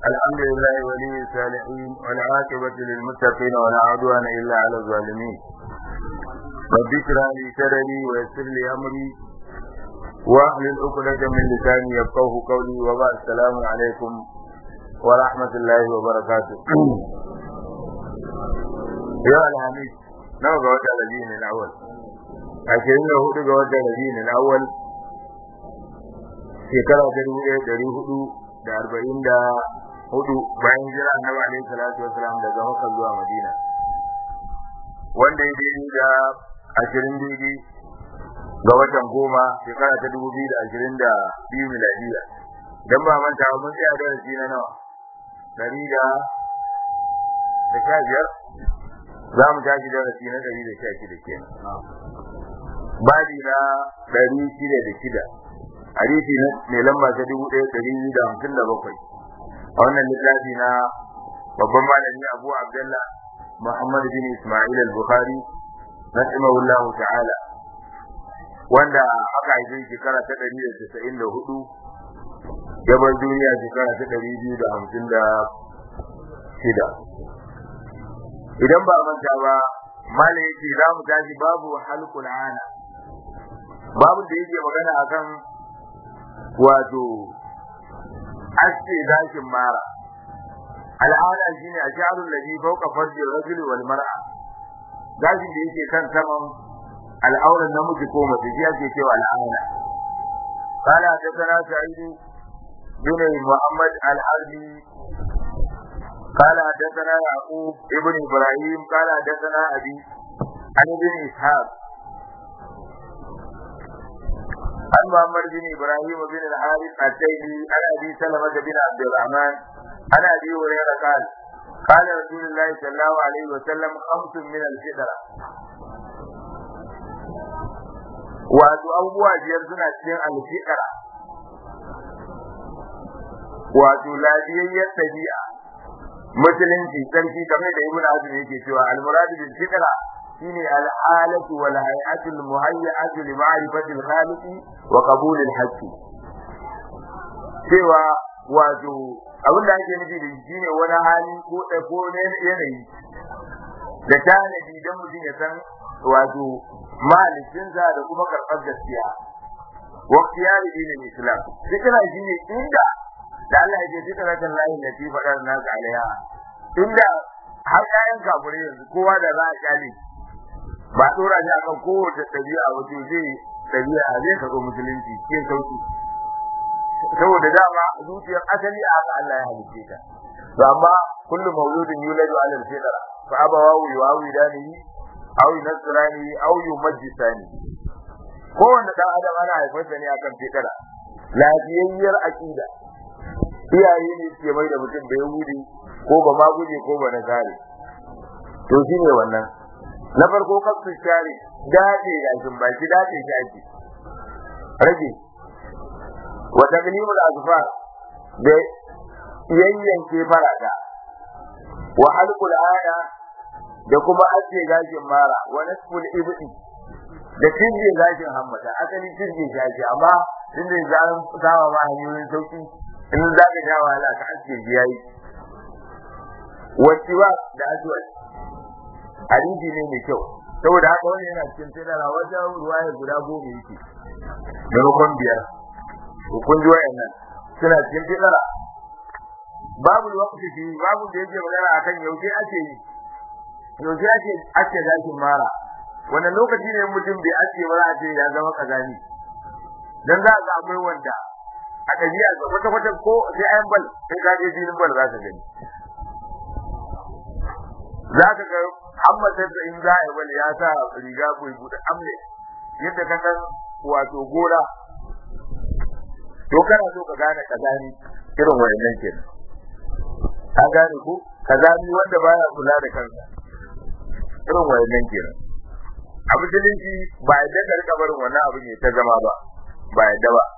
الحمد لله ولي الصالحين والعاقبة للمتقين ولا عدوان إلا على الظالمين رب اشرح لي صدري ويسر لي أمري واحلل عقدة من لساني يفقه قولي وبعد السلام عليكم ورحمة الله وبركاته يا الحميد نوع قوات الذين الأول عشرين له قوات الذين الأول shekara ta dubu ɗaya ɗari hudu da arba'in da hudu bayan jira annabi alaihi salatu wasalam daga Makka zuwa Madina wanda ya daidai da ashirin daidai ga watan goma shekara ta dubu biyu da ashirin da biyu miladiya dan ba manta mun tsaya darasi na nawa ɗari da da sha biyar za mu tashi darasi na ɗari da sha shida kenan babi na ɗari shida da shida hadisi mai lamba ta dubu ɗaya ɗari biyu da hamsin da bakwai a wannan littafi na babban malami abu abdullah muhammad bin ismail al-bukhari rahimahullah ta'ala wanda aka haife shekara ta ɗari da casa'in da hudu ya bar duniya shekara ta ɗari biyu da hamsin da shida idan ba manta ba malam yake za mu tashi babu halkul ana babu da yake magana akan wato aske gashin mara al'ada shine a sha'arun ladhi fawqa farji rajuli wal mar'a gashin da yake kan saman al'auran namiji ko mace shi ake cewa al'ada قال حدثنا سعيد بن محمد الحربي قال حدثنا يعقوب ابن ابراهيم قال حدثنا ابي عن ابن اسحاق عن محمد بن ابراهيم بن الحارث التيمي عن ابي سلمه بن عبد الرحمن عن ابي هريره قال قال رسول الله صلى الله عليه وسلم خمس من الفطره wato abubuwa biyar suna cikin alfiƙara wato lafiyayyar ɗabi'a musulunci sarki kamar da ibnu azum yake cewa al-muradu bil fitra shine al-halatu wal hay'atu al-muhayyatu li ma'rifati al-khaliq wa qabul al-haqq cewa wato abin da ake nufi da shine wani hali ko da ko ne yanayi da tanadi dan mutum ya san wato malikinsa da kuma karɓar gaskiya wa qiyari dinin islam fikra shine inda da Allah ya ce fitra kan lahi da fi fadar nasu alaiha inda har ƴaƴan kafirai yanzu kowa da za a kyale ba dora shi akan kowace ɗabi'a wato zai ɗabi'a zai karɓi musulunci cikin sauki saboda dama zuciyar asali a haka Allah ya halice ta to amma kullu mawludin yuladu ala al-fitra fa abawahu yuawidanihi aw yunasrani aw yumajjisani kowanne dan adam ana haifarsa ne akan fitra lafiyayyar aqida iyaye ne suke mai da mutum da yahudi ko ba ma guje ko ba na gare to shine wannan na farko kafin share dace da shin baki dace shi ake rage wa taqlimul azfar da yayyanke farada wa halqul aya da kuma ace gashin mara wa nasful ibdi da tinje gashin hammata asali tinje shi ake amma tunda zan sawa ma hanyoyin sauki in za ka sha wahala ka aske shi yayi wasiwa da aswad hadisi ne mai kyau saboda haka wani yana cikin tana wajen ruwaya guda goma yake maimakon biyar to kun ji wayannan suna cikin tana babu waqti fi babu da yake magana akan yaushe ake yi yaushe ake ake zakin mara wannan lokaci ne mutum bai ake ba za a ce ya zama kazani dan za ga akwai wanda a ɗabi'a ga kwata kwata ko sai ayan bal sai ka je filin bal za ka gani za ka ga amma sai da in za a yi bal ya sa riga ko buɗe amle yadda ka san wato gora to kana so ka gane kazani irin wayannan kenan ka gane ko kazani wanda baya kula da kansa irin wayannan kenan a musulunci ba yadda ka rika barin wannan abu ne ta zama ba ba yadda ba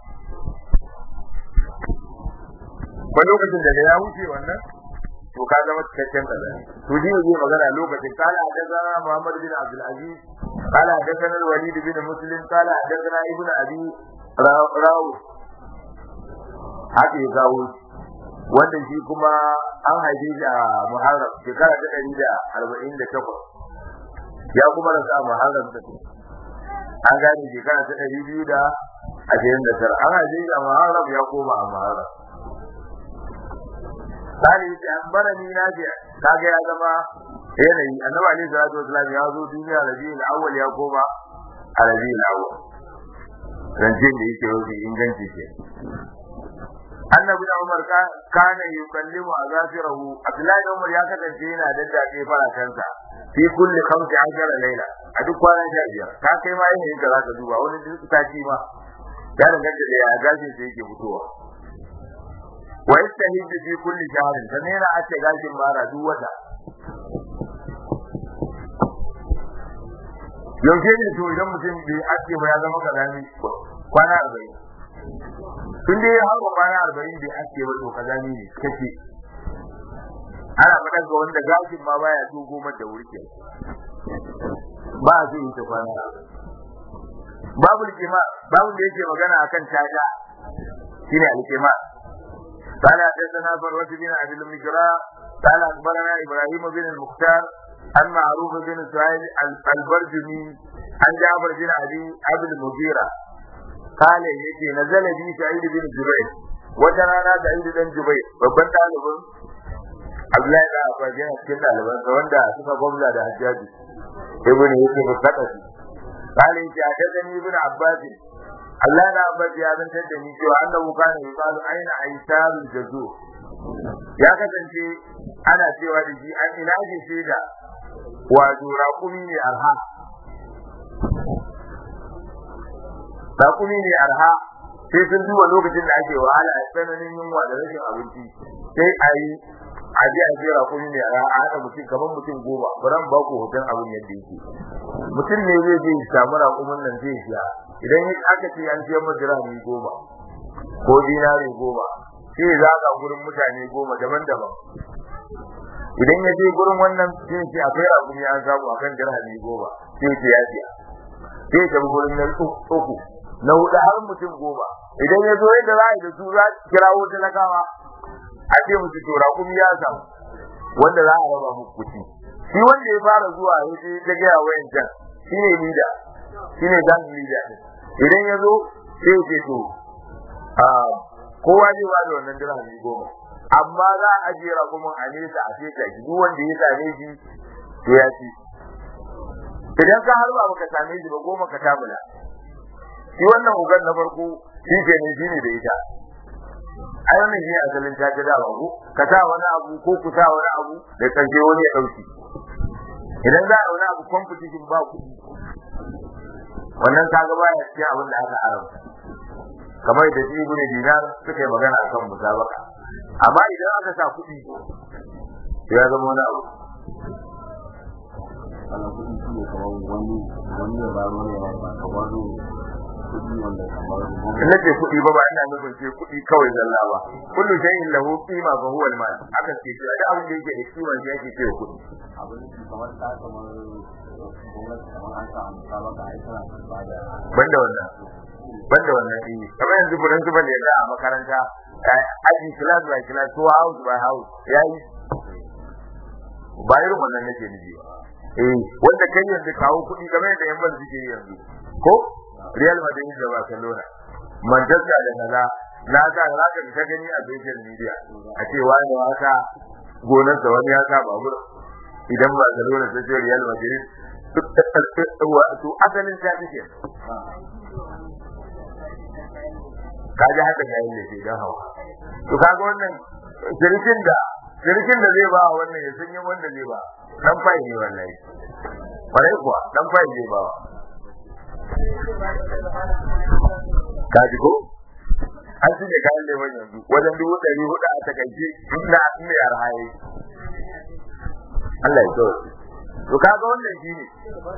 ba lokacin da ya wuce wannan to ka zama cikakken kaza to shi ne magana lokacin kala hadathana Muhammad bin Abdul Aziz kala hadathana Walid bin Muslim kala hadathana Ibn Abi Rawu haka ya kawo wanda shi kuma an haife shi a Muharram shekara ta ɗari da arba'in da takwas ya kuma rasu a Muharram ta an gane shekara ta ɗari biyu da ashirin da tara an haife shi a Muharram ya koma a Muharram Sali ya ambara ni na ce kaga ya zama yanayi annabi alaihi salatu wasallam ya zo duniya rabiul awwal ya koma a rabiul awwal rancin da yake rufi inganci ce annabi da umar kana yukallimu azafirahu abdullahi da umar ya kasance yana daddace farakansa fi kulli khamsi ashara laila a duk kwanan sha biyar ka kai ma yin da zaka duba wani duk sati ma ya danganta da ya gashin sa yake fitowa wa yastahiddu fi kulli shahrin sannan yana ace gashin mara duk wata yaushe ne to idan mutum bai aske ba ya zama kazami kwana arba'in tun dai ya haɗa kwana arba'in bai aske ba to kazami ne kace ana faɗa ga wanda gashin ma baya so goma da wurke ba a so yi ta kwana babu alƙima babu da yake magana akan tada shine alƙima قال حدثنا فروة بن أبي المجرى قال أخبرنا إبراهيم بن المختار عن معروف بن سعيد البرجمي عن جابر بن أبي أبي المغيرة قال يجي نزل بي سعيد بن جبير وجرانا سعيد بن جبير babban ɗalibin Abdullahi da Abbas yana cikin ɗalibansa wanda suka gwamza da Hajjaji ibn Yusuf al-Thaqafi قال يجي حدثني ابن عباس Allah da Abbas ya zantar da ni cewa annahu kana yuqalu aina aisarul jazur ya kasance ana cewa da shi an ina ke shaida wato raƙumi ne arha raƙumi ne arha sai sun duba lokacin da ake wahala a tsananin yunwa da rashin abinci sai a yi a je a je raƙumi ne arha a haɗa mutum kamar mutum goma bari ba ku hoton abin yadda yake mutum ne zai je samu raƙumin nan zai siya idan aka ce an siyar masa dirhami goma ko dinari goma sai za ka gurin mutane goma daban-daban idan ya je gurin wannan sai ce akwai raƙumi an samu akan dirhami goma sai ce ya siya sai ta gurin nan uku na hudu har mutum goma idan ya zo yadda za a yi da su za kirawo talakawa a ce musu to raƙumi ya samu wanda za a raba muku kuɗi shi wanda ya fara zuwa ya ce ta gaya wayan can shi ne lida shi ne zan lida idan ya zo sai ya ce to kowa zai ba da wannan dirhami goma amma za a ajiye rakumin a nesa a feta shi duk wanda ya same shi to ya ci idan ka harba baka same shi ba goma ka tabula shi wannan ugan na farko shi ke ne shi ne da ita ai wannan shi ne asalin ta ga dawa ko ka sa wani abu ko ku sa wani abu da karshe wani ya dauki idan za a wani abu competition ba kuɗi wannan kaga baya cikin abin da aka haramta kamar da shi ibn dinar suka yi magana akan musabaka amma idan aka sa kuɗi ya zama wani abu ana kuɗi shi ne kamar wani wani ya ba wani ya ba kamar kuɗi wanda kamar in ce kuɗi ba ba ina nufin ce kuɗi kawai zalla ba kullu shay'in lahu qima fa huwa al-mal aka ce shi da abin da yake da kima shi yake cewa kuɗi abin da kamar ta kamar gwamnati kamar an sa musabaka ai tana ba da banda wannan banda wannan ɗini kamar yanzu burin su bane da a makaranta aji class by class ko house by house yayi ba irin wannan nake nufi eh wanda kai yanzu kawo kuɗi kamar yadda yan ban suke yi yanzu ko Real Madrid da Barcelona Manchester da kaza na sa za ka ta gani a social media a ce wani ya sa gonar da wani ya sa babur idan Barcelona ta ce Real Madrid to asalin ta take kaji haka ya yi laifi don hawa to kaga wannan shirkin da shirkin da zai ba wannan ya sun yi wanda zai ba dan fai ne wallahi farai kuwa dan fai zai ba kaji ko an shi ne kayan leman yanzu wajen dubu ɗari hudu a takaice inda inda ya rahaye Allah ya kawai to kaga wannan shi ne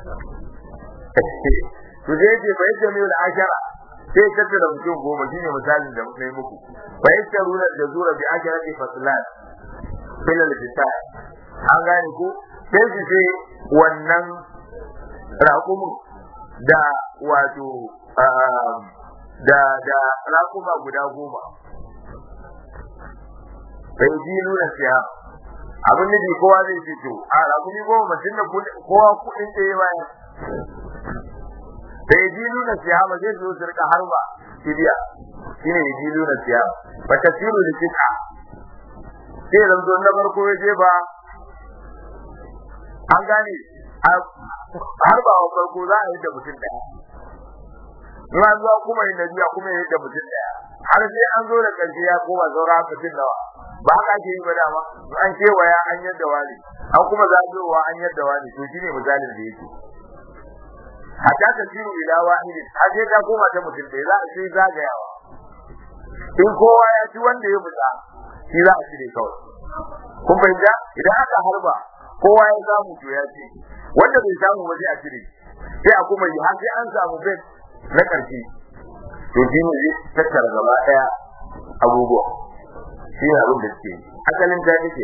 to zai ce bai jami'u da ashara sai tattara mutum goma shine misalin da muka yi muku bai taruna da zura bi ajarati faslan filal fitai an gane ko sai su ce wannan raƙumin da wato da da raƙuma guda goma bai ji nuna siya abin nufi kowa zai ce to a rakumi goma mutum da kowa kuɗin da ya bayar bai ji nuna siya ba zai zo su rika harba fidiya shine ya ji nuna siya ba ta siru da kika sai zanzo na farko ya je ba an gane harba wa farko za a yi da mutum ɗaya in an zuwa kuma yin nabiya kuma yi da mutum ɗaya har sai an zo da ƙarshe ya koma saura mutum nawa ba haka ake yi ba dama an kewaya an yadda wani an kuma zagowa an yadda wani to shine misalin da yake hatta ta siru ila wahidin har sai ta koma ta mutum ɗaya za a sai zagayawa in kowa ya ci wanda ya fita shi za a cire kawai kun fahimta idan aka harba kowa ya samu to ya ce wanda bai samu ba sai a cire sai a kuma yi har sai an samu bet na ƙarshe to shi ne zai tattara gaba ɗaya abubuwa shi ne abin da suke asalin ta yake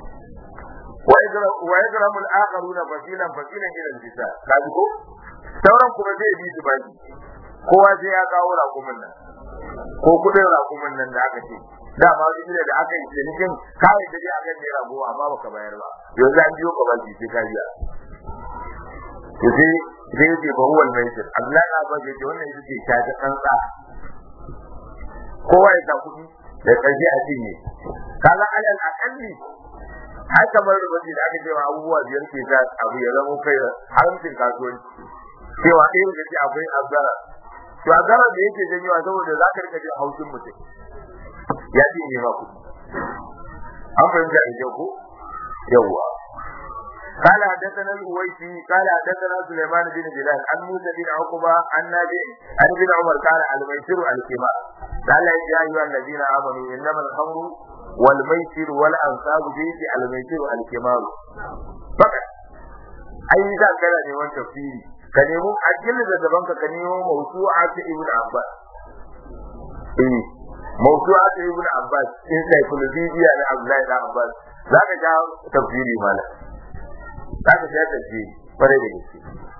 wa yadramu al-akharuna fasilan fasilan ila al-jisa kaji ko sauran kuma zai bi su baki kowa sai ya kawo rakumin nan ko kudin rakumin nan da aka ce da ma wani gida da aka yi cinikin kawai da dai aka ne rago amma baka bayar ba yanzu an biyo ka baki sai ka biya to sai sai yake ba huwal maisir Abdullahi na ba yake wannan ita ce ta ta kansa kowa ya sa kudi da ƙarshe a cinye kaga alal akalli har kamar rubuci da aka cewa abubuwa biyar ke sa abu ya zama kai haramcin kasuwanci cewa ɗaya da ce akwai azara to azara da yake janyowa saboda za ka rika jin haushin mutum ya ce ne ma kuɗi an fahimta da kyau ko yawwa قال حدثنا الأويسي قال حدثنا سليمان بن بلال عن موسى بن عقبة عن نافع عن ابن عمر قال الميسر الكبار قال يا أيها الذين آمنوا إنما الخمر والميسر والأنصاب جيت الميسر الكبار فقط أي ذا كان نيوان تفسيري كنيمو أجل ذا دبنك كنيمو موسوعة ابن عباس إيه موسوعة ابن عباس إن سيكولوجيا لعبد الله بن عباس ذاك جاء تفسيري مالا ذاك جاء تفسيري فريد gaske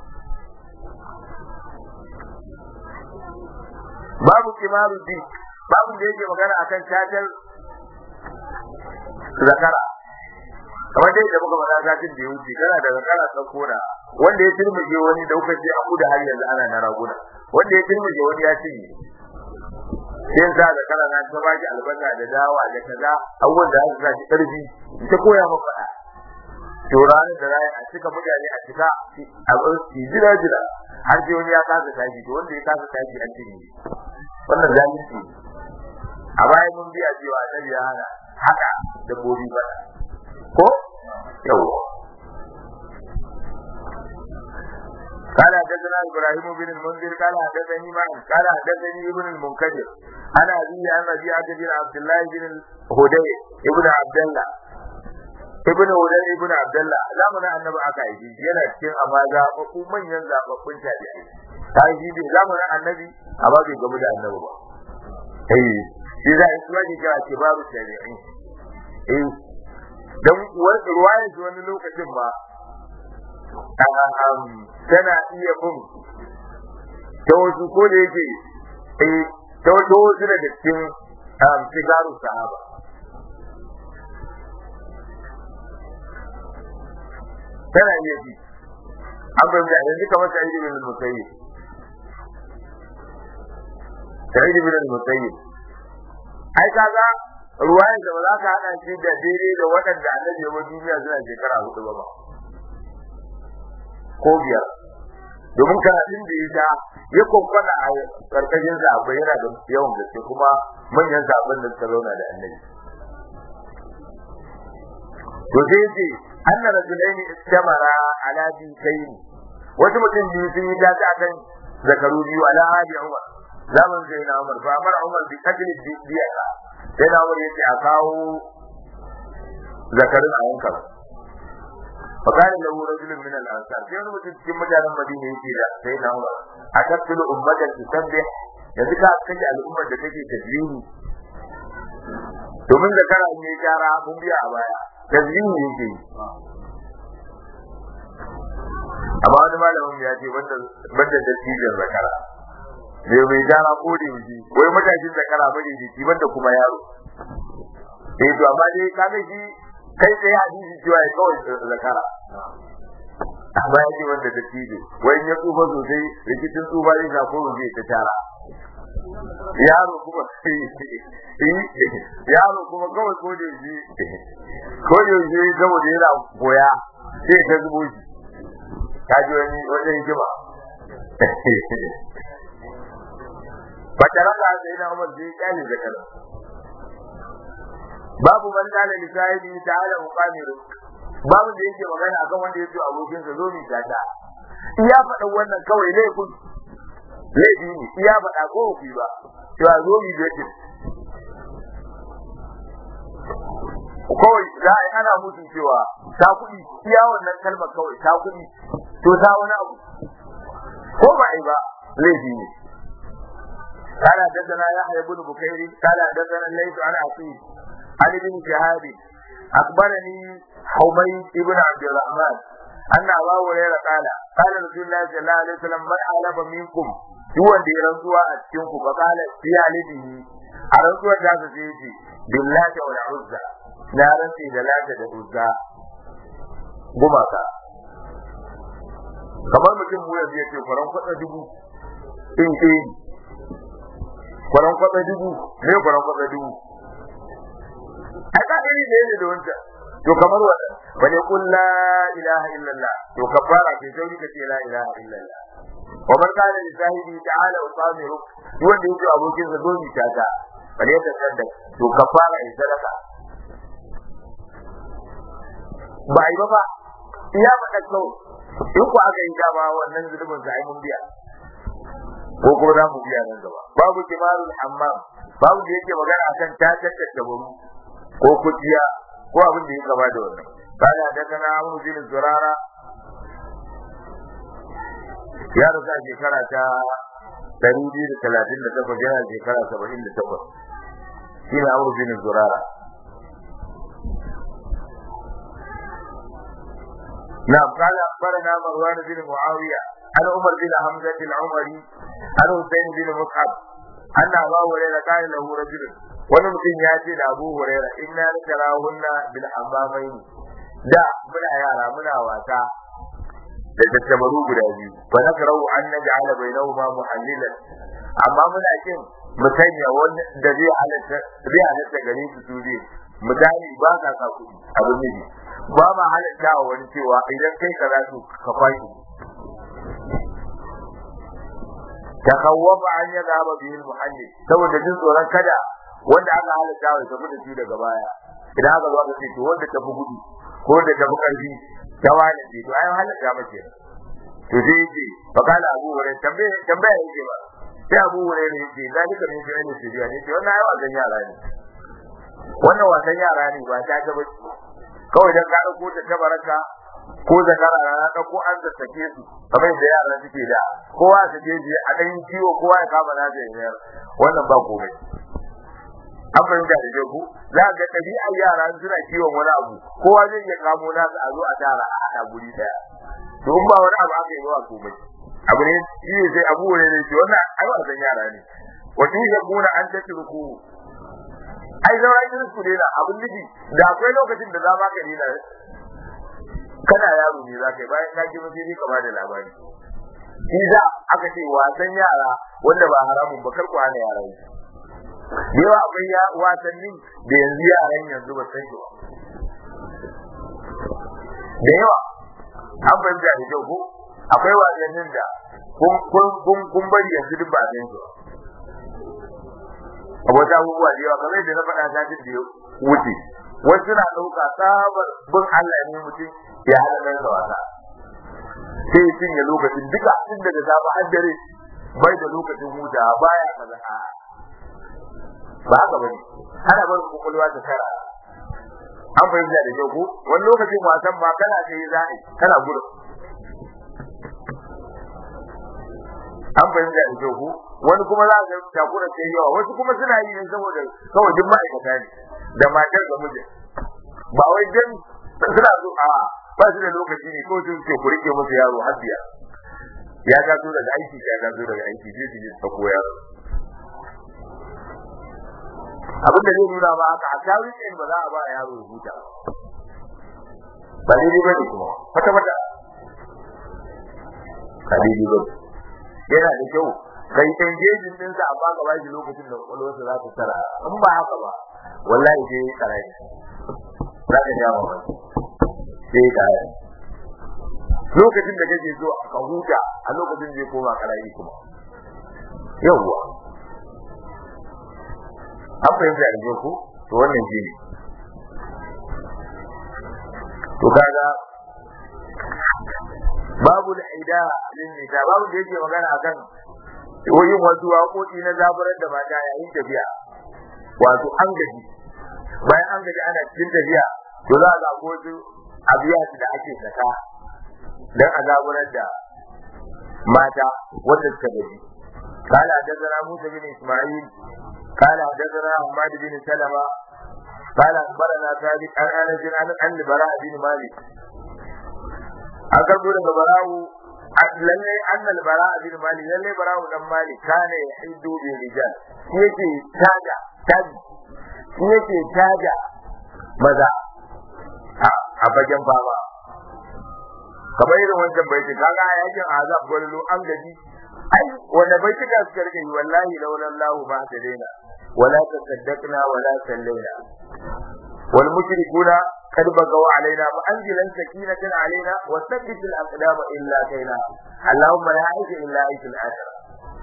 babu kimaru din babu da yake magana akan cajar zakara kamar dai da muka faɗa satin da ya wuce kana da zakara ta kora wanda ya turmuje wani da kuka ce a kuda har yanzu ana na raguna wanda ya turmuje wani ya cinye sai sa zakara na ta baki albasa da dawa da kaza abubuwan da aka sa karfi ta koya maka faɗa to ranar da rayu a cika mutane a cika a jira jira har sai wani ya kasa tashi to wanda ya kasa tashi an cinye wannan zalunci a baya mun biya cewa annabi ya hana haka dabbobi ba ko yawa قال حدثنا ابراهيم بن المنذر قال حدثني معن قال حدثني ابن المنكدر انا ابي عن ربيعه بن عبد الله بن هدي ابن عبد الله ibn Ulayy ibn Abdullah zamanin annabi aka yi yana cikin amma zababbu manyan zababbun tabi'i kai shi bai zamanin annabi amma bai gamu da annabi ba eh shi za a yi ke kira ke babu tabi'i eh dan wani ruwaya shi wani lokacin ba tana iya bin ta wasu ko da yake eh ta wasu daga cikin sigaru sahaba tana iya bi an bai da yanzu kamar sa'id ibn al-musayyib sa'id ibn al-musayyib ai kaga ruwayan da ba za ka hada shi da daidai da waɗanda annabi ya duniya suna shekara hudu ba ba ko biyar domin karatun da ya sha ya kwankwana a karkashin zaɓe yana da yawan gaske kuma manyan zaɓen da suka zauna da annabi to sai ce anna rajulaini istamara ala bitayn wasu mutum biyu sun yi dace akan zakaru biyu ala hadi umar zaman sai na umar fa amara umar bi qatl biya sai na umar yace a kawo zakarin a yanka fa kana lahu rajulun min al ansar sai wani mutum cikin mutanen madina yake da sai na umar akatul ummatan tusabbih yanzu ka kaje al'ummar da take tajlihi domin zakara ne gyara mun biya a baya tazmin yake yi amma wani malamin ya ce banda banda dattijan zakara me mai gara ko da yaji wai matashin zakara bane jiki banda kuma yaro eh to amma dai kaga shi kai tsaye hadisi cewa ya kawai zakara amma ya ce wanda da tijo wai ya tsufa sosai rikicin tsufa zai sa ko zai ta tara yaro kuma yaro kuma kawai ko da shi ko da shi saboda yana goya sai ta zubo shi ka ji wani wajen hikima fatara da sai na umar zai kyale zakara babu man kana li sahibi ta'ala muqamiru babu da yake magana akan wanda yake abokin sa zo mi tata iya faɗa wannan kawai laifin laifi ne iya faɗa ko ku ba cewa zo mi da yake kawai za a yi ana mutum cewa ta kuɗi iya wannan kalmar kawai ta kuɗi to ta wani abu ko ba ai ba laifi ne قال حدثنا يحيى بن بكير قال حدثنا الليث عن عقيل عن ابن شهاب اخبرني حميد بن عبد الرحمن ان ابا هريره قال قال رسول الله صلى الله عليه وسلم من حلف منكم duk wanda ya rantsuwa a cikin ku fakala fi alibihi a rantsuwar da ta sai ce billahi wal uzza na rantsi da lata da uzza gumaka kamar mutum mu yanzu ya ce kwaran kwatsa dubu in in kwaran kwatsa dubu ne kwaran kwatsa dubu ai ka iri ne ne da wancan to kamar wanda wani kun la ilaha illallah to kafara ke sauri ka ce la ilaha illallah wa man kana li sahibi ta'ala wa samiru duk wanda yake abokin sa domin tata bale ta sadda to kafara in sadaka ba ai ba ba iya faɗa kawai in ku aka yi dama wannan zulubin sa ai mun biya ko kuma za mu biya nan gaba babu kimarul hammam babu da yake magana akan ta tattace buru ko kuciya ko abin da ya gaba da wannan kana da kana amu bin zurara ya rasa shekara ta ɗari biyu da talatin da takwas yana shekara saba'in da takwas shi ne amu bin zurara نعم قال أخبرنا مروان بن معاوية عن عمر بن حمزة العمري عن حسين بن مصعب أن أبا هريرة قال له رجل wani mutum ya ce da Abu Huraira inna natarahunna bil hammamaini da muna yara muna wasa da tattabaru guda biyu fa nakrahu an naj'ala bainahuma muhallilan amma muna kin mu sanya wanda da zai halatta zai halatta gare su su biyu misali ba ka sa kuɗi abin miji ba ma halatta wa wani cewa idan kai kaza to ka fashi takawwafa an ya zaba bihi muhallil saboda jin tsoron kada wanda aka halatta wa tafi da shi daga baya idan aka zo aka ce to wanda tafi gudu ko wanda tafi karfi ta wani ce to ai halatta mace to sai yake fakala abu wurin tambaya tambaya yake ba sai abu wurin ne yake zalika min shirin da shiriya ne ce wannan ai wasan yara ne wannan wasan yara ne ba ta gaba kawai dan ka dauko ta tabaraka ko da kara na dauko an da take su kamar da yara suke da kowa ta je je a dan kiwo kowa ya kama na da yar wannan ba komai an fahimta da ku za ga ɗabi'ar yara suna kiwon wani abu kowa zai iya kamo nasa a zo a tara a haɗa guri ɗaya to in ba wani abu aka yi wa komai abu ne shi ne sai abu ne ce wannan ai ba san yara ne wa in yakuna an tatruku ai zama irin su ne na abin nufi da akwai lokacin da za ma ka nina kana yaro ne za ka yi bayan ka girma sai ka ba da labari shi za aka ce wasan yara wanda ba haramun ba kar ku hana yara yi da yawa akwai ya wasanni da yanzu yaran yanzu ba san shi ba da yawa an fahimta da kyau ko akwai wasannin da kun bari yanzu duk ba a san shi ba wata abubuwa da yawa kamar yadda na faɗa satin da ya wuce wasu na ɗauka tsabar bin Allah ne mutum ya haɗa nan da wasa sai ya cinye lokacin duka tun daga safe har dare bai da lokacin huta baya kaza a ba haka bane ana barin kokolwa ta kara an fahimta da kyau ko wani lokacin wasan ma kana sai za a kana gudu an fahimta da kyau ko wani kuma za ga takura sai yawa wasu kuma suna yi ne saboda kawai duk ma'aikata ne da matar da mijin ba wai dan suna so a ba su da lokaci ne ko sun ce ku rike musu yaro har biya ya taso daga aiki ya taso daga aiki sai su je su ko yaro abin da zai nuna ba haka a tawi tsayin ba za a ba yaro ya huta ba daidai ba ne kuma kwata kwata ba daidai ba yana da kyau kai engaging din sa amma ka bashi lokacin da kwakwalwarsa za ta tara in ba haka ba wallahi sai karai za ka ja wa sai karai lokacin da kake so ka huta a lokacin zai koma karai kuma yawwa an fahimta yanzu ko to wannan shi ne to kaga babu al'ida lin nisa babu da yake magana akan yin wasu waƙoƙi na zaburar da mata yayin tafiya wato an gaji bayan an gaji ana cikin tafiya to za a ga wasu abiya da ake saka dan a zaburar da mata wanda suka gaji قال حدثنا موسى بن اسماعيل قال حدثنا حماد بن سلمة قال اخبرنا ثابت عن انس عن عن البراء بن مالك أكبر البراء lallai annal bara bin malik lallai bara dan malik kana ya hiddu bi rijal shi yake taja taji shi yake taja maza a bagen baba kamar irin wancan baiti kaga a yakin azab gwallo an gaji ai wanda baiti da suka rike wallahi laula Allah ba ta daina wala tasaddaqna wala sallaina wal mushrikuna قد بغوا علينا فأنزلا سكينة علينا وثبت الأقدام إلا كينا اللهم لا عيش إلا عيش الآخرة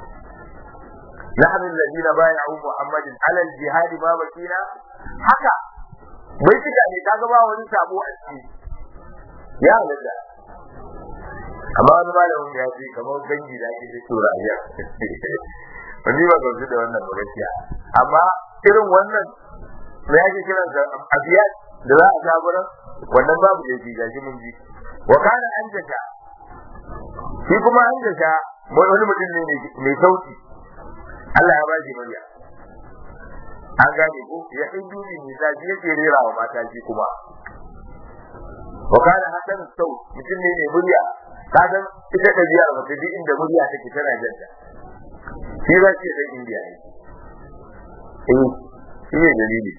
نحن الذين بايعوا محمد على الجهاد ما بكينا حكا بيتك أن يتاقبا ونسابو أسكي يا لله amma wani malamin ya ce kamar dangi da ake fito rayuwa wani ba gamsu da wannan ba gaskiya amma irin wannan me ake kiransa abiyat da za a jagoran wannan babu da shi gashi mun ji wa kana an jasha shi kuma an jasha wani mutum ne mai sauti Allah ya bashi murya an gane ko ya hindu ne mai zaji yake rera wa mata shi kuma wa kana hasan sau mutum ne mai murya ka san ita da biya mace duk inda murya take tana janta shi za ce dan indiya ne eh shi ne dalili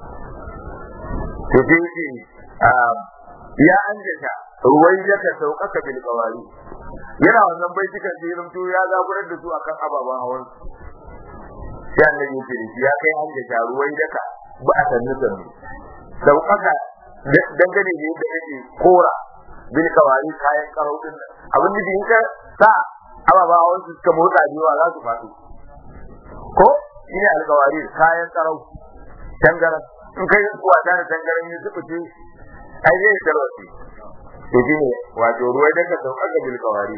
to sai ce ya anjata ruwai ya ka saukaka bil qawari yana wannan bai cikin jirin to ya zaburar da su akan ababan hawan sai annabi ya ce ya kai anjata ruwai da ka ba a sannu sannu saukaka dangane ne da yake kora bil qawari kayan karau din abin da in ka sa ababan hawan su suka motsa jiwa za su faɗo ko shine alqawari kayan karau tangaran in kai wasa da tangaran ne suka ce ai zai tarwace to shine wato ruwai daga sauka ga bil kawari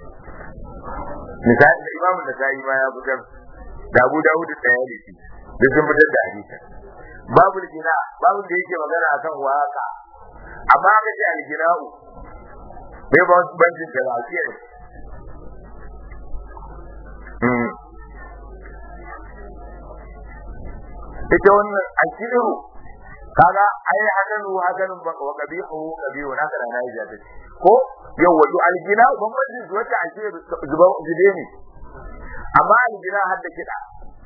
misali da imamu da sai ma ya fitar da Abu Dawud da ya dace duk sun fitar da hadisi babu gina babu da yake magana akan waka amma ga ji al-gina'u bai ba wasu banjin da lafiya ita wannan akiru kaga ai hadanu hadanun ba wa qabihu qabihu na kana na ija take ko yau wato aljina bambancin su wata ake zuba zube ne amma aljina har da kida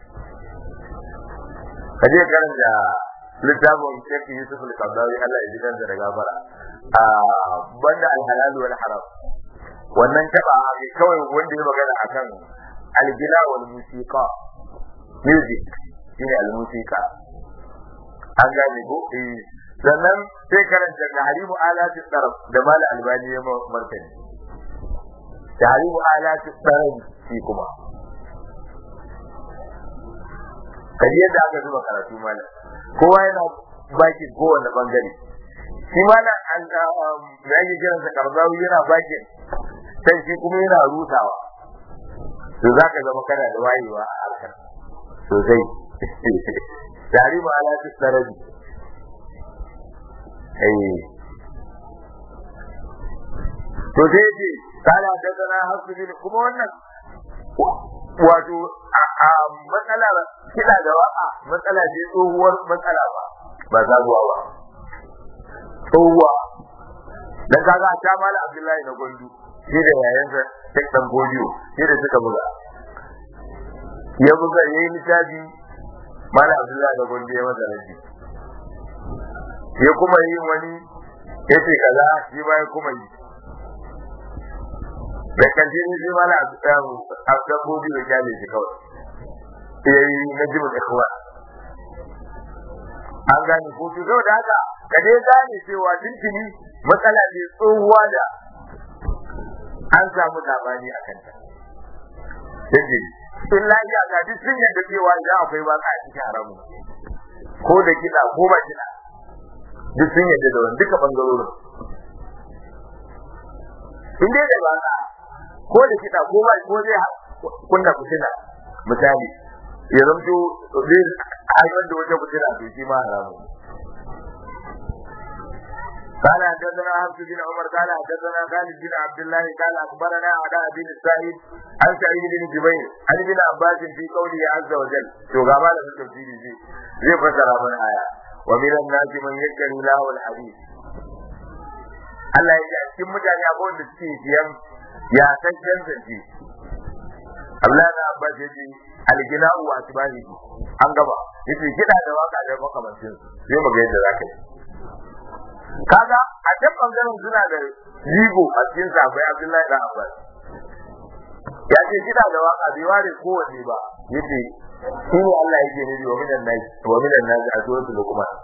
kaje karanta littafin Sheikh Yusuf al-Qadawi Allah ya ji kansa da gafara a banda al-halal wal haram wannan taba ne kawai wanda ya magana akan al-gina wal musiqa music shine al-musiqa an gane ko eh sannan sai karanta tahrimu alati taraf da mal albani ya martani tahrimu alati taraf shi kuma kaji yadda aka zuba karatu malam kowa yana baki kowane bangare shi malam an da yake kiransa karzawi yana baki sai shi kuma yana rutawa to zaka zama kana da wayewa a harkar sosai tahrimu alati taraf eh to sai ce kala daga na hasu bin kuma wannan wato a matsala kina da waka matsala ce tsohuwar matsala ba ba zaguwa ba tsohuwa dan kaga ta mala abdullahi na gondu shi da yayansa tek dan godiyo shi da suka buga ya buga yayi littafi mala abdullahi da gonde ya masa raji ya kuma yi wani ya ce kaza shi ba ya kuma yi da kanci ne shi mala abdullahi da kyale shi kawai ya yi na jimin ikhwa an gane ko to saboda haka ka dai gane cewa tuntuni matsala ne tsohuwa da an samu labari a kanta sai in lafiya ga duk sun yadda cewa idan akwai ba a cikin haramun ko da kiɗa ko ba kiɗa duk sun yadda da wani duka bangarorin in dai da ba ko da kiɗa ko ba ko zai kunna fitina misali ya zamto zai haifar da wata fitina to shi ma haramun قال حدثنا حفص بن عمر قال حدثنا خالد بن عبد الله قال اخبرنا علاء بن السائب عن سعيد بن جبير عن ابن عباس في قوله عز وجل تو غما da tafsiri zai zai fasara mana aya wa min an-nasi man yakru lahu al-hadith Allah ya ce cikin mutane akwai wanda suke siyan ya san zance Allah da Abbas ya ce al-gina'u wa asbahi an gaba yace kida da waka da makamancin sai mu ga yadda zaka yi kaga a can bangaren suna da jigo a cikin sabai Abdullahi da Abbas ya ce kida da waka bai ware kowanne ba yace shi ne Allah yake nufi wa minan nas wa minan nas a suratul luqman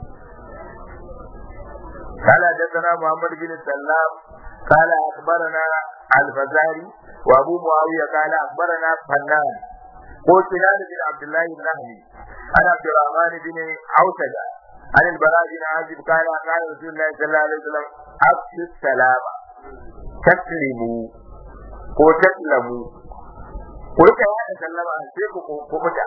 قال حدثنا محمد بن سلام قال اخبرنا الفزاري وابو معاويه قال اخبرنا فنان قلت سنان بن عبد الله النهدي عن عبد الرحمن بن عوتجه عن البراء بن عازب قال قال رسول الله صلى الله عليه وسلم افشوا السلام تسلموا ko taslamu ko rika ya sallama sai ku ku fita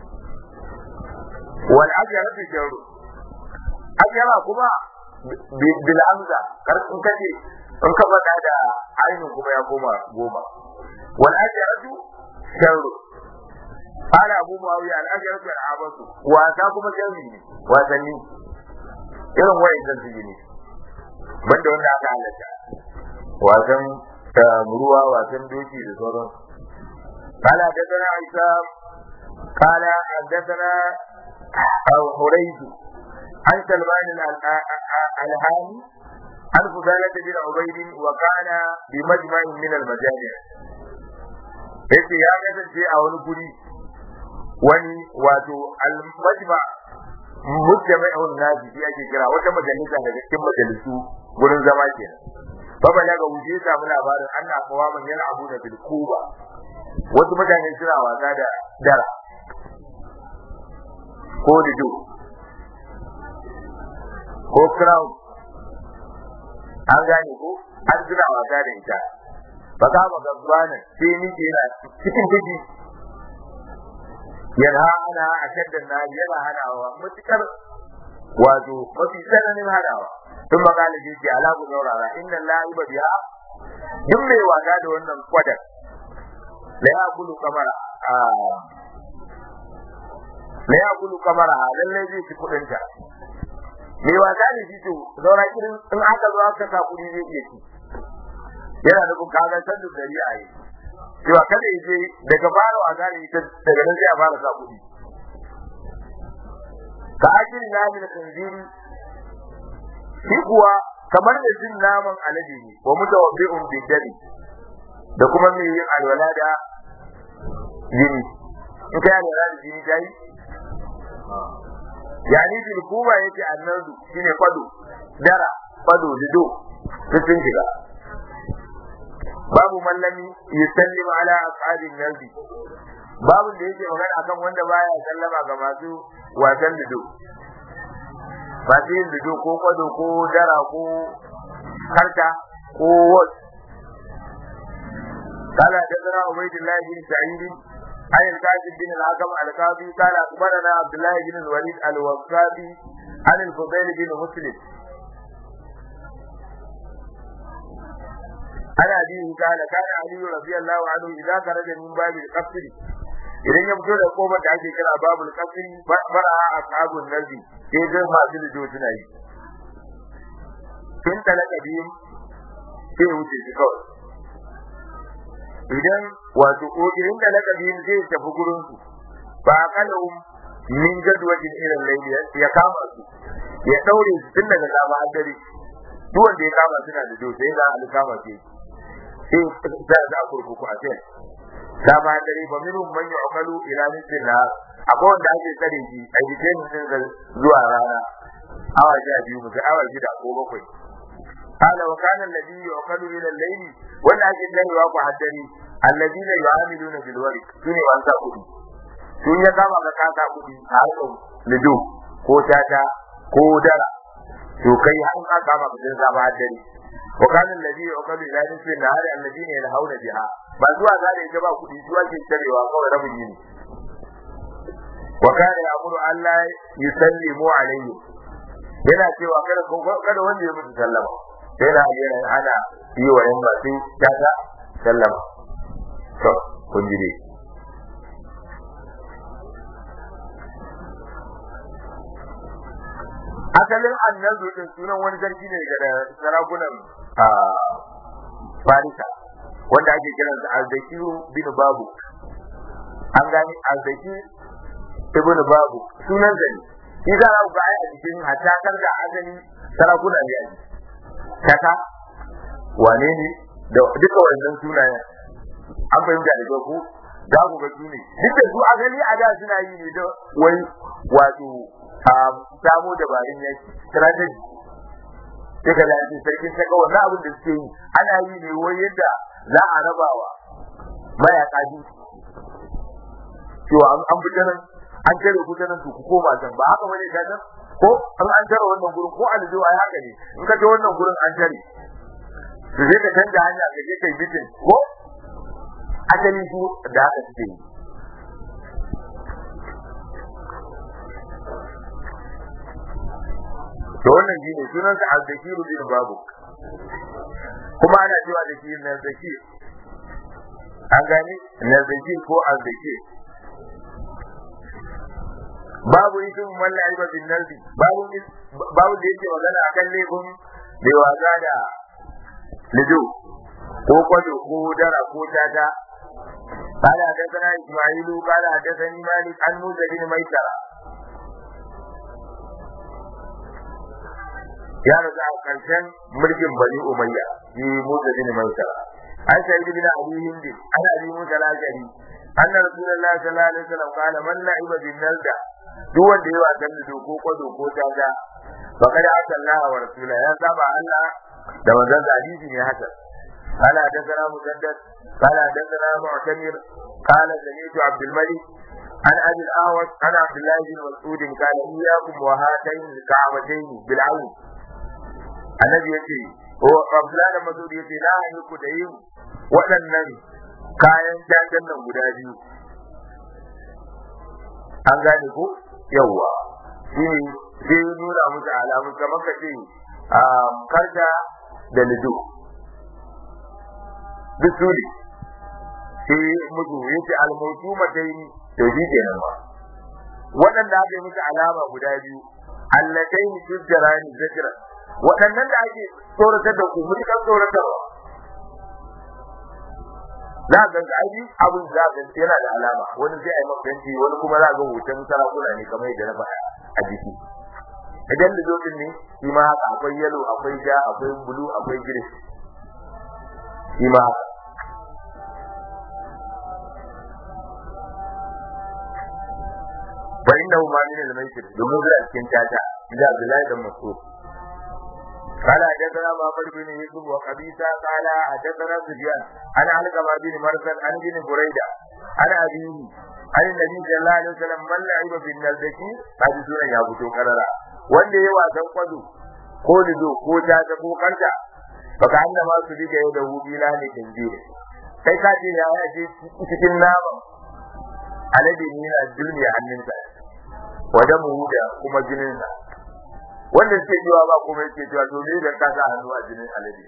wal ajra fi jawru ajra kuma bil hamza kar in kace in ka faɗa da ainihin kuma ya koma goma wal ajra sharru قال أبو معاوية الأجرة العبث وأتاكم جميل wasanni irin wa'in su ne banda wanda aka halatta wasan ruwa wasan doki da sauran قال حدثنا عيسى قال حدثنا حريز عن سلمان الهاني عن فضالة بن عبيد وكان بمجمع من المجامع yace ya kasance a wani guri wani wato al-majma mujtami'un nasi shi ake kira wata majalisa daga cikin majalisu gurin zama kenan baba daga wuce ya samu labarin anna qawaman yana abu da bil kuba wasu mutane suna wasa da dara ko dido ko crown an gane ko an suna wasa da ita ba ka ba gabana sai ni ke yana cikin fiji yana hana a shaddan na yana hanawa mutukar wato mafi tsananin hanawa tun magana ce ce ala ku saurara inna lahi ba biya duk mai wasa da wannan kwadar la ya kulu kamara a la ya kulu kamara lallai zai ci kudin ta mai wasa ne shi to zaura irin in aka zo aka sa kudi zai iya ci yana da kaga san da dari a yi cewa kada ya je daga fara wasa ne ita daga nan sai a fara sa kudi ka ajin nahi da tanziri shi kuwa kamar da jin naman alade ne wa mutawabbi'un bi dami da kuma mai yin alwala da jini in kai alwala da jini dai yani bil kuba yake annadu shine fado dara fado lido duk sun shiga babu mallami yusallim ala ashabin nabi babu da yake magana akan wanda baya sallama ga masu wasan lido masu yin lido ko kwado ko dara ko karta ko wat قال حدثنا عبيد الله بن سعيد عن الكاتب بن الحكم القاضي قال اخبرنا عبد الله بن الوليد الوقافي عن الفضيل بن مسلم عن أبيه قال كان علي رضي الله عنه إذا خرج من باب القصر idan ya fito da kofar da ake kira babul qasri fara ashabun nabi sai ga masu lido suna yi tun talaka biyun sai wuce shi kawai idan wato ko idan talaka biyun zai tafi gurin su ba kalahum min jadwajin irin laili ya kama su ya daure su tun daga safa har dare duk wanda ya kama suna da dosa sai za a kama su sai za a kurkuku a sai safa har dare ba minhum man yu'malu ila nisfin nahar akwai wanda ake tsare shi a jikin din zuwa rana awa sha biyu musu awa shida ko bakwai قال وكان الذي يعقل الى الليل ولا اجل له يوقع الدري الذين يعاملون بالورق سنه وانسا kudi sun ya kama ka kasa kudi a harkar lido ko tata ko dara to kai an ka kama ka sun zama dare wa kana alladhi yuqalu ila nisfi an-nahari alladhina yanhauna biha ba zuwa za da ba kudi zuwa ke tarewa kawai rabin yini wa kana ya'muru an la yusallimu alayhi yana cewa kada kada wanda ya mutu sallama sai da yana ana yi wa yan masu tata sallama to kun ji dai asalin annabi din sunan wani sarki ne ga sarakunan farisa wanda ake kiran sa azzakiru bin babu an gani azzaki ibn babu sunan zani shi za a ga a cikin hatakar da asali sarakuna ne a kaka wane ne da duka wannan sunayen an fahimta da ku za ku ga su ne duk da su asali a da suna yi ne da wai wato a samu dabarun yaki strategy sai ka dace sarkin saka wannan abin da suke yi ana yi ne wai yadda za a rabawa mayaka biyu cewa an fita nan an tare ku nan ku koma can ba haka bane ka nan ko an an tare wannan gurin ko aljo ai haka ne in ka je wannan gurin an tare su je ka canja hanya ka je kai bitin ko asali su da haka suke yi to wannan shi ne sunansa al-zakiru bin babu kuma ana cewa da shi na zakir an gani na zakir ko al-zakir babu isin walla aiba bin nalbi babu babu da yake magana akan laifin da wasa da lido ko kwado ko dara ko tata قال حدثنا اسماعيل قال حدثني مالك عن موسى بن ميسره ya rasu a ƙarshen mulkin bani umayya shi musa bin maisara an sai bin abi hindi an abi musa al-ashari anna rasulullahi sallallahu alaihi wasallam qala man la'iba bin nalda duk wanda yayi wasan da doko ko doko ta ga faqad asallaha wa rasula ya saba Allah da manzon hadisi ne haka قال حدثنا مسدد قال حدثنا معتمر قال سمعت عبد الملك عن ابي الاعوج عن عبد الله بن مسعود قال اياكم وهاتين الكعبتين بالعون annabi yace ko Abdullahi da Masudi yace na yi ku da yin waɗannan kayan jangan nan guda biyu an gane ko yawwa shi ne sai nuna musu alamu kamar ka ce karta da lido duk su ne sai mutu yace almautu matai to shi kenan ma waɗanda aka yi musu alama guda biyu allatai tujjarani zajran waɗannan da ake tsoratar da ku mutukan tsoratarwa za ga ga aji abin za ga yana da alama wani sai a yi mafanci wani kuma za ga hoton sarakuna ne kamar yadda na faɗa a jiki idan da zotin ne shi ma haka akwai yalo akwai ja akwai bulu akwai giris shi ma haka fa innahu ma min al-maisir domin zai cikin tata da Abdullahi da Mas'ud قال حدثنا محمد بن يوسف وقبيسة قال حدثنا سفيان عن علقمة بن مرسل عن بن بريدة عن أبيه عن النبي صلى الله عليه وسلم من لعب في النزكي هذه سورة يا بوتو كررا wanda ya wasan kwado ko lido ko tata ko kanta baka anna ma su diga yau da hubila ne tanjire kai ka ce ya yaje cikin naman alade ne na dulmi a hannunsa wada mu da kuma jininsa wanda suke cewa ba kuma yake cewa to me da ka sa hannu a jinin alade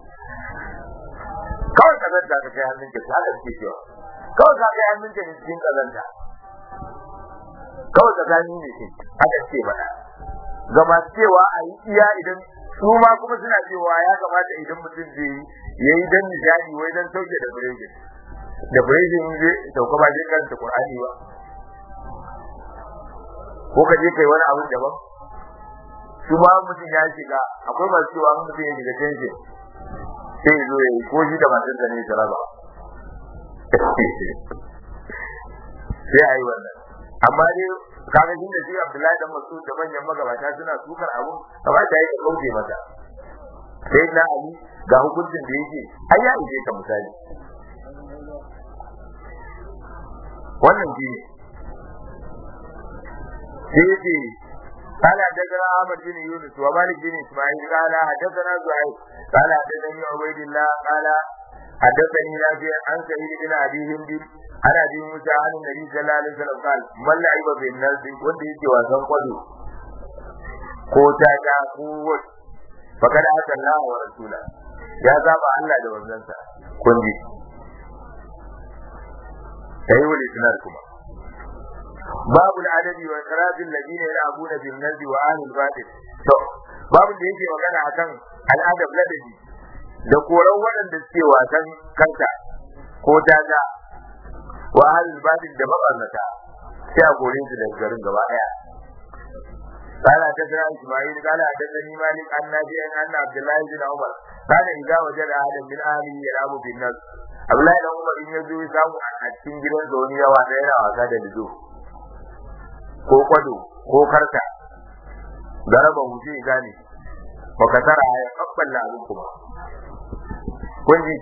kawai ka zanta ka kai hannun ka haka suke cewa kawai ka kai hannun ka ne cikin kazanta kawai ka gani ne ke haka suke faɗa ga masu cewa a yi iya idan su ma kuma suna cewa ya kamata idan mutum zai yi ya yi dan nishadi wai dan sauke da birejin da birejin zai sauka ba zai karanta qur'ani ba ko ka je kai wani abin daban su ma mutum ya shiga akwai masu cewa mutum ya shiga tension sai ya zo ya yi ko shi da matar da ne ta raba sai a yi wannan amma dai kaga shi da shi Abdullahi dan Mas'ud da manyan magabata suna sukar abu kamata ya kauce mata sai na Ali ga hukuncin da yake ai ya ije ka misali wannan shi ne sai yake قال حدثنا احمد بن يونس ومالك بن اسماعيل قال حدثنا زهير قال حدثني عبيد الله قال حدثني نافع عن سعيد بن ابي هند عن ابي موسى عن النبي صلى الله عليه وسلم قال من لعب بالناس wanda yake wasan kwado ko taka ko wat fakada haka Allah wa rasula ya zaba Allah da wanzansa kun ji sai wal isnar kuma babu al'adabi wa ikrajil ladina yal'abuna bil nazi wa ahlul batil to babu da yake magana akan al'adab ladabi da koran waɗanda suke wasan kanta ko daga wa ahlul batil da mabarnata sai a kore su daga garin gaba daya قال حدثنا اسماعيل قال حدثني مالك عن نافع ان عبد الله بن عمر كان اذا وجد احدا من اهله يلعب بالناس Abdullahi dan Umar in ya zo ya samu a cikin gidan da wani yawa da yana wasa da lido ko kwado ko karta garaba mu sai gane ba ka tara ya kabbala abin kuma kun ji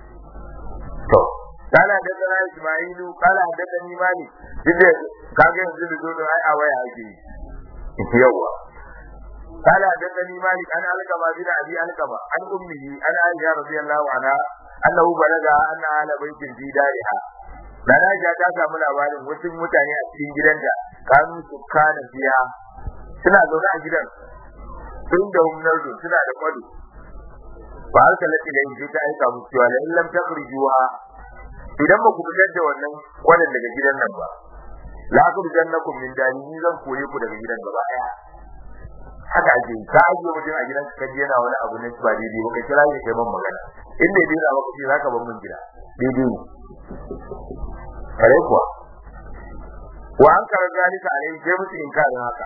to kala da kana Ismailu kala da kani mali dinde kage yanzu lido da ai a waya ake yi yawa قال حدثني مالك عن علقمة بن أبي علقمة عن أمه عن عائشة رضي الله عنها أنه بلغها أن أهل بيت في دارها Nana Aisha ta samu labarin wasu mutane a cikin gidanta kanu su kana biya suna zaune a gidan sun da humnardu suna da kwado ba har kalati da yanzu ta aika musu cewa in lam takhrijuha idan ba ku fitar da wannan kwadon daga gidan nan ba la akhrijannakum min dani ni zan kore ku daga gidan gaba daya haka ake yi ka ajiye mutum a gidan ka yana wani abu ne ba daidai ba ka kira shi kai man magana in bai daina maka ce zaka bar mun gida daidai ne kare kuwa wa an kara zalika alai sai musu inkarin haka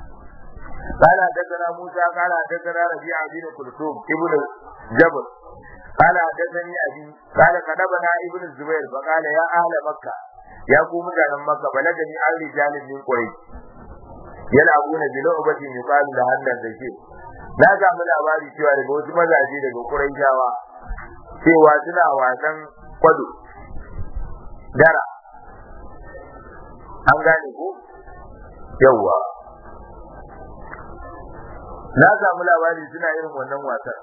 قال حدثنا موسى قال حدثنا ربيع بن كلثوم ابن جبل قال حدثني ابي قال كتبنا ابن الزبير فقال يا اهل مكه يا قوم مutanen makka balagani an rijalin min quraish yal'abuna bi lu'batin yuqalu la hannan zake na ga mu labari cewa daga wasu mazaje daga quraishawa cewa suna wasan kwado dara an gane ko yawa na samu labari suna irin wannan wasan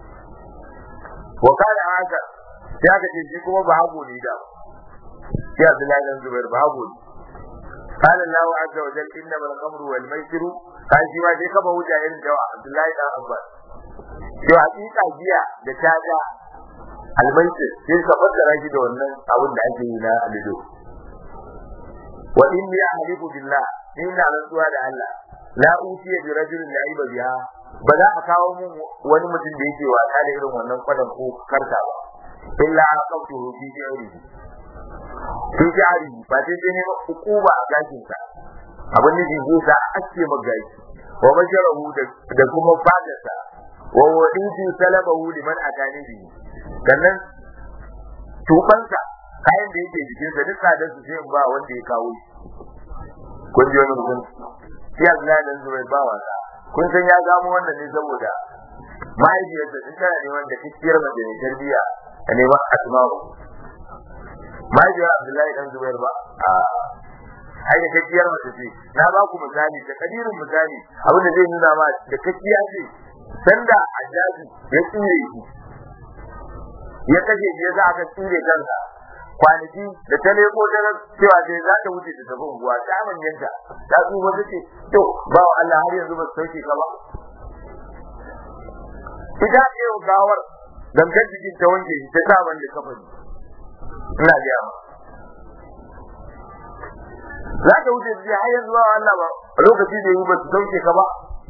wa kana haka sai aka ce shi kuma ba hago ne da sai Abdullahi dan Zubair ba hago ne قال الله عز وجل انما الخمر والميسر kai shi ma sai kaba wuja irin da Abdullahi dan Abbas to hakika giya da tada almaisir sai ka fassara shi da wannan abin da ake yi na alido wa inni ahlifu billah inna rantsuwa da Allah la utiya bi rajulin la'iba biha ba za a kawo mun wani mutum da yake wasa da irin wannan kwadan ko karta ba illa aqamtuhu fi jawrihi fi jari ba sai dai ne hukuma a gashin sa abin da zai sa ake magashi wa basharahu da kuma fadarsa wa waditu salabahu liman atani bi sannan tubansa kayan da yake jikin sa duk sadar su sai ba wanda ya kawo shi kun ji wani mutum shi Abdullahi dan Zubair ba wasa kun san ya gamo wannan ne saboda mahaifiyarsa in tana neman da kikkiyar mace mai tarbiyya a neman asma'u mahaifiyar Abdullahi dan Zubair ba a ai da kakkiyar mace ce na ba ku misali da kadirin misali abin da zai nuna ma da kakkiya ce sanda ajaji ya tsire shi ya kashe shi yasa aka tsire kansa kwanaki da ta leko ta cewa sai za ta wuce ta tafi unguwa ta manyanta ta tsufa ta ce to ba wa Allah har yanzu ba su sauke ka ba ita ce gawar dangar jikin ta wanke shi ta sa wanda kafa ina ga ma za ta wuce su har yanzu ba Allah ba lokaci da yi ba su sauke ka ba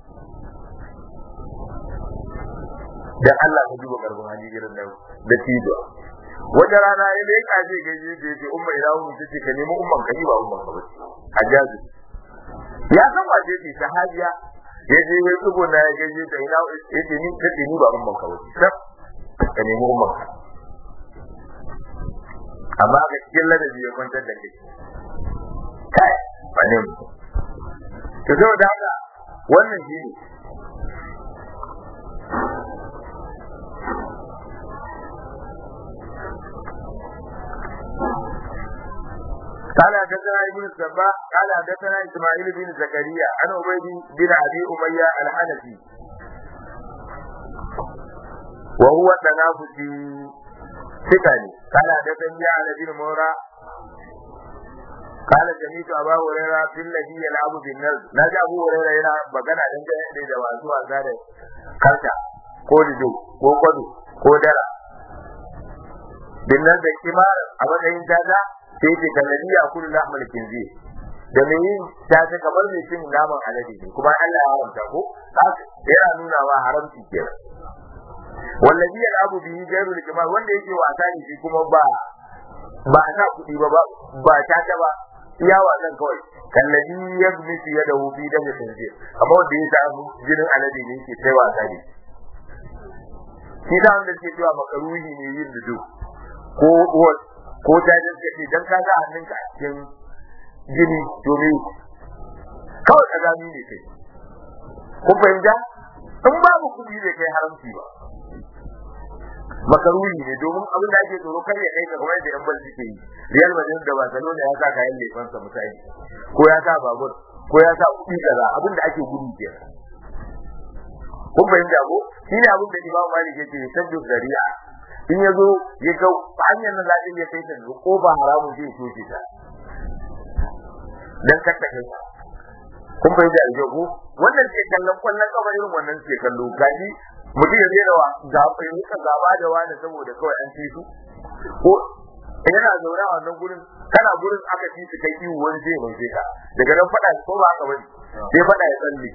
dan Allah ka duba karbin hali irin nan da tijo wata rana ya mai kaje gaje da yake umma ila umma tace ka nemi umman ka ba umman ka bace hajjaji ya san wace ce sahabiya ya je ya tsugo na ya gaje ta ina ya ce ni ta ni ba umman ka wuce sab ka nemi umman ka amma ga cikin ladabi ya kwantar da kai kai ba ne mu to saboda haka wannan shi ne قال حدثنا ابن السباع قال حدثنا اسماعيل بن زكريا عن عبيد بن ابي اميه الحنفي وهو تنافسي ثقني قال حدثني على بن مورا قال سمعت ابا هريره في الذي يلعب بالنرد نجا ابو هريره yana magana dangane da wasu wasa da karta ko dido ko kwado ko dara binnan da kimar a matsayin jaza sai ce kallabi ya kullu lahmal kinzi da me yin ta ta kamar mai cin naman alade ne kuma Allah ya haramta ko yana nuna wa haramci kenan wallazi ya abu bihi gairu likma wanda yake wasa ne shi kuma ba ba ta kudi ba ba ta ta ba iya wasan kawai kallabi ya misi ya dawo bi da mutunci amma wanda ya samu jinin alade ne yake sai wasa ne shi da wanda ke cewa makaruhi ne yin dudu ko ko ta jinka ce dan ka ga hannunka a cikin jini domin kawai ka gani ne kai kun fahimta in babu kuɗi da kai haramci ba makaruni ne domin abin da ake tsoro kar ya kai ka kamar da yan bal suke yi Real Madrid da Barcelona ya sa kayan lefansa misali ko ya sa babur ko ya sa kuɗi kaza abin da ake gudu ke kun fahimta ko shine abin da Imam Malik yake sabbi zari'a in ya zo ya ga hanyar nan zaɗin ya kai ta ko ba haramun zai soke ta dan kakka kai kun bai da aljo ko wannan ke kallon kwallon kafa irin wannan ke kallo gaji mutum ya zera wa ga fahimta gaba da wani saboda kawai an ci su ko yana zaune a wannan gurin kana gurin aka ci su kai iwu wani zai mai ka daga nan faɗa ko ba haka bane sai faɗa ya tsalle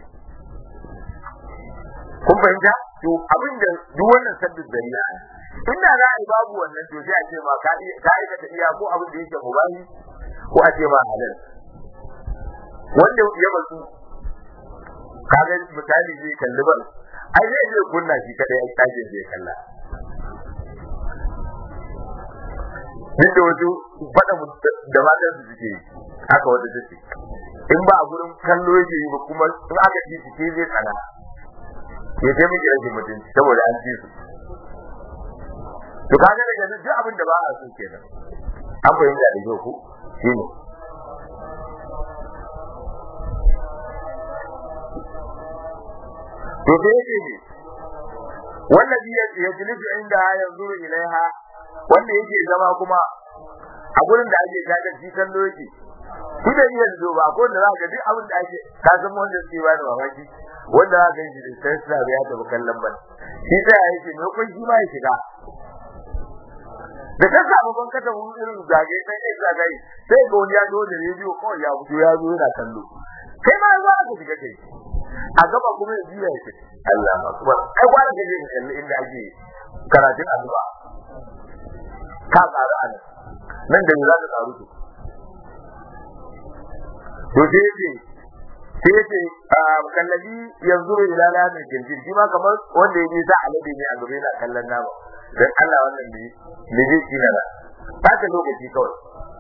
kun fahimta to abin da duk wannan sabbin dariya inda za a yi babu wannan to sai a ce ma ka aikata iya ko abin da yake mubahi ko a ce ma halal wanda ya basu kaga misali zai kalli ba ai zai je kunna shi kadai a tajin zai kalla duk da wasu faɗa da matan su suke haka wata take in ba a gurin kallo yake yi ba kuma in aka ci su ke zai tsana ya ce miki rashin mutunci saboda an ci su to kaga daga duk abin da ba a so kenan an fahimta da kyau ko shine to sai yake ne wallazi yajlisu inda yanzuru ilaiha wanda yake zama kuma a gurin da ake kaga shi kallo yake shi da iya zo ba ko da za ka duk abin da ake ka san wanda suke ba da mamaki wanda za ka yi da sai sa ya tafi kallon ban shi sai ya yake me kun shi ma ya shiga da ta samu ban kata mun irin zage sai ya zagaye sai ga wani ya zo da rediyo kawai ya fito ya zo yana kallo kai ma za ka shiga kai a gaba kuma ya biya shi Allah akbar ai gwara ka je ka kalli inda ake karatun addu'a ka tsara an nan da za ka tsaro to to sai ce sai ce kallabi yanzu ila lamin jinjin shi ma kamar wanda ya je sa alade ne a gaba yana kallon nama dan Allah wannan ne ne zai ci na ta lokaci kawai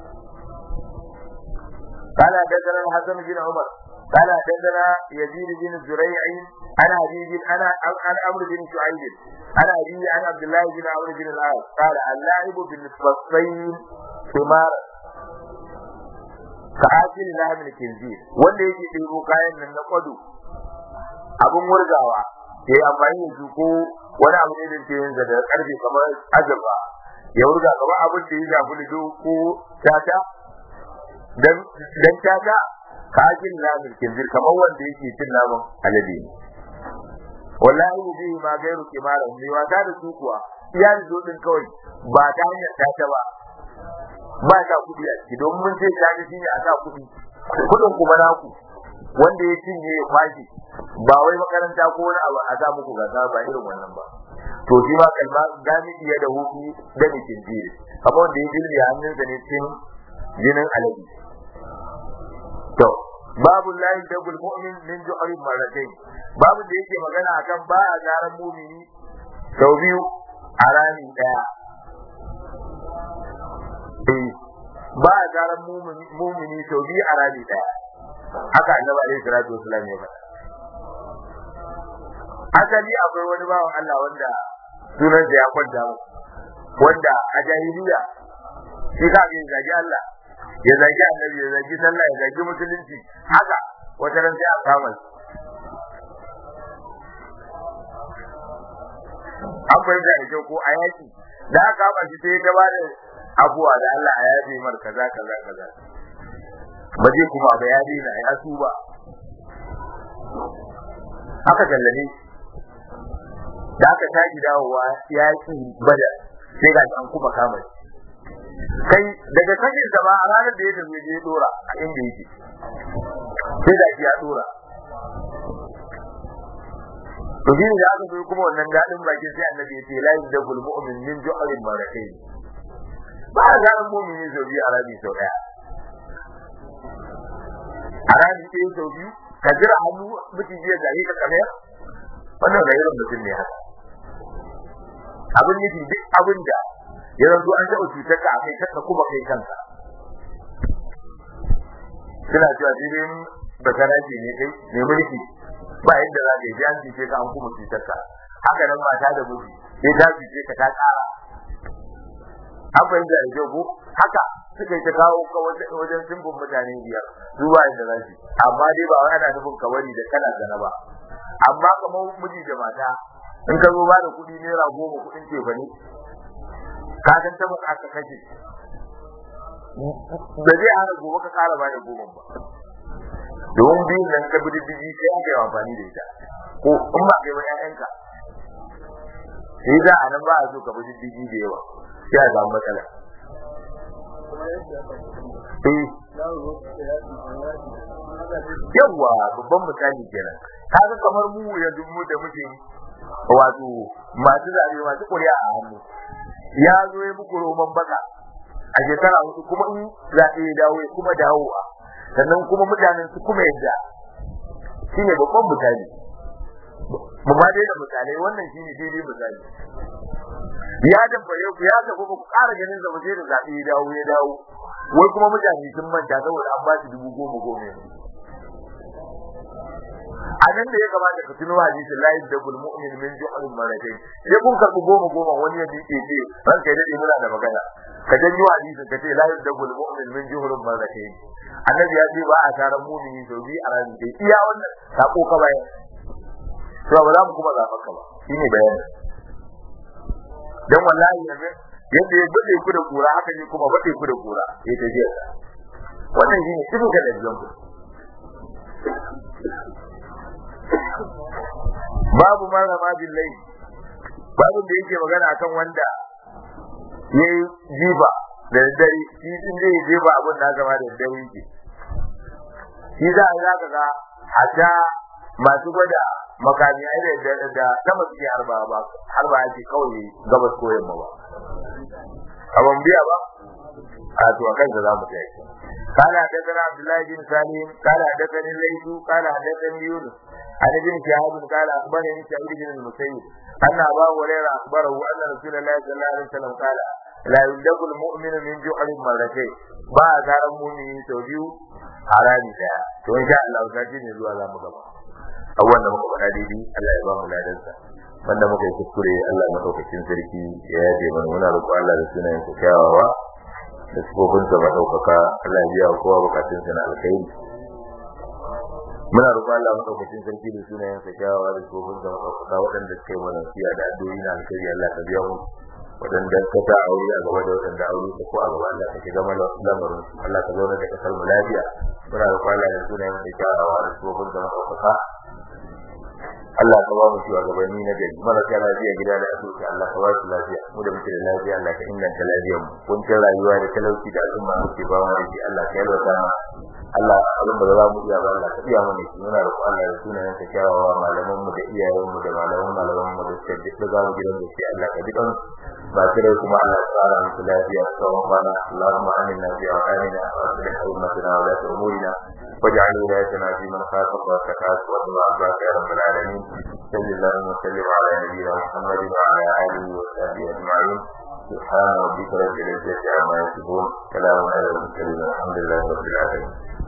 قال حدثنا الحسن بن عمر قال حدثنا يزيد بن زريع عن حبيب انا عن عمرو بن شعيب عن ابي عن عبد الله بن عمرو بن العاص قال اللاعب بالنسبتين ثمار كآكل لحم الكنزير wanda yake ɗebo kayan nan na kwado abun murgawa ya yi amfani da su ko wani abu ne da ke yin da karfe kamar azurfa ya wurga kamar abin da ya zafi da ko tata dan dan tata kajin namin kinzir kamar wanda yake cin naman alade ne wallahi bi ma gairu kimara ne wata da su kuwa iya zo din kawai ba ta hanyar tata ba ba ta kudi a ciki don mun ce ta ji shine a sa kudi kudin kuma naku wanda ya cinye ya kwashi ba wai makaranta ko wani abu a sa muku gasa ba irin wannan ba to shi ma kalma gami iya da hutu da nikin jiri kamar wanda ya jirgi hannunsa ne cikin jinin alade to babu lahi dagul mu'min min ju'rin marratayn babu da yake magana akan ba a garan mu'mini sau biyu a rami daya eh ba a garan mu'mini sau biyu a rami daya haka annabi alaihi salatu wasallam ya faɗa asali akwai wani bawan Allah wanda sunansa ya kwanta mu wanda a jahiliya shi ka ga zagi Allah ya zagi annabi ya zagi sallah ya zagi musulunci haka wata ran sai a kama shi an fahimta da kyau ko a yaki da aka kama shi sai ta ba da abuwa da Allah a yafe mar kaza kaza kaza ba zai kuma ba ya daina ya tuba aka tallane da aka tashi dawowa yakin bada sai ga an kuma kama shi kai daga kashin sa ba a ranar da ya tafi je dora a inda yake sai da ya dora to shi da aka zo kuma wannan dadin baki sai annabi ya ce la yadul mu'min min ju'rin maratayn ba a ganin mu'mini sau biyu a rabi sau daya a rabi ɗaya sau biyu ka jira hannu mutum jiya gari ka kamar wannan da irin mutum ne haka abin nufi duk abin da ya zanto an taɓa cutar ka a kai kanka kuma kai kanka suna cewa sai dai basaraji ne kai ne mulki ba yadda za ka yi an cuce ka an kuma cutar ka haka nan mata da miji sai ta cuce ka ta ƙara an fahimta da kyau ko haka suka yi ta kawo ka wajen simbin mutane biyar su ba yadda za su amma dai ba wai ana nufin kawari da kana zana ba amma kamar miji da mata in ka zo ba da kuɗi naira goma kuɗin ce ba ne ka san ta aka kashe da zai hana gobe ka kara ba da goma ba domin biyun nan ka bidi bidi sai aka yi amfani da ita ko in ba kai ba ƴaƴanka sai za a nan ba a so ka bidi bidi da yawa sai a samu matsala yawwa babban misali kenan kaga kamar mu yanzu mu da muke wato masu zabe masu kuri'a a hannu ya zo ya muku roman baka a shekara hudu kuma in zaɓe ya dawo ya kuma dawowa sannan kuma mutanen su kuma yadda shine babban misali mu ma dai da misalai wannan shine daidai misali ya damfare ku ya tafi ba ku ƙara ganin sa sai da zaɓe ya dawo ya dawo wai kuma mutane sun manta saboda an ba su dubu goma goma a nan da ya kamata ka tuno hadisin la yadbul mu'min min ju'al maratayn sai kun karbi goma goma wani ya dike ce ran kai dade muna da magana ka janyo hadisin ka ce la yadbul mu'min min ju'al maratayn annabi ya ce ba a taron mu'mini sau biyu a ranar da iya wannan sako ka bayan to ba za mu kuma zaɓa ka ba shine bayani dan wallahi yanzu yadda ya bade ku da kura haka ne kuma bade ku da kura ya tafiya wannan shine cikin da dalilin ku babu marama billahi babu da yake magana akan wanda yayi jiba da dare shi din zai jiba abin da gaba da dare yake shi za a zaka ga hatta masu gwada makami ai da da sama suke harba ba harba yake kawai gabas ko yamma ba abun biya ba a to akan da zamu tayi قال حدثنا عبد الله بن سالم قال حدثني الليث قال حدثني يونس عن ابن شهاب قال اخبرني سعيد بن المسيب ان ابا هريره اخبره ان رسول الله صلى الله عليه وسلم قال لا يلدغ المؤمن من جحر مرتين ba a garan mumini sau biyu a rami daya to insha Allah sati ne zuwa za mu gaba abubuwan da muka faɗa daidai Allah ya ba mu ladansa wanda muka yi kuskure Allah madaukakin sarki ya yaje mana muna roƙo Allah da sunayen sa kyawawa da sifofin sa madaukaka Allah ya biya kowa bukatun sa na alkhairi muna roƙon Allah madaukakin sarki da sunayen sa kyawawa da sifofin sa madaukaka waɗanda suka yi mana siya da addu'o'i na alkhairi Allah ka biya mu waɗanda ka ta aure a gaba da waɗanda aure ka ko a gaba Allah ka shiga mana lamarin Allah ka zauna da kasar mu lafiya muna roƙon Allah da sunayen sa kyawawa da sifofin sa madaukaka Allah ka ba mu shugabanni na gari marasa lafiya gida da asibiti Allah ka ba su lafiya mu da muke da lafiya Allah ka inganta lafiyar mu kuncin rayuwa da talauci da al'umma muke ba mu da shi Allah ka yalwata mu Allah abin da za mu iya ba Allah ka iya mana shi muna roƙon Allah da sunayen ka kyawawa malaman mu da iyayen mu da malaman malaman mu da suka duk za mu gidan da shi Allah ka ji kan ba kire kuma Allah ya tsara musu lafiya tsawon kwana Allahumma aminna fi awqanina wa aslih ummatina wa la umurina واجعل ولايتنا في من خافك واتقاك واتبع عباك يا رب العالمين صل اللهم وسلم على نبينا محمد وعلى اله وصحبه اجمعين سبحان ربك رب العزه عما يصفون سلام على المرسلين الحمد لله رب العالمين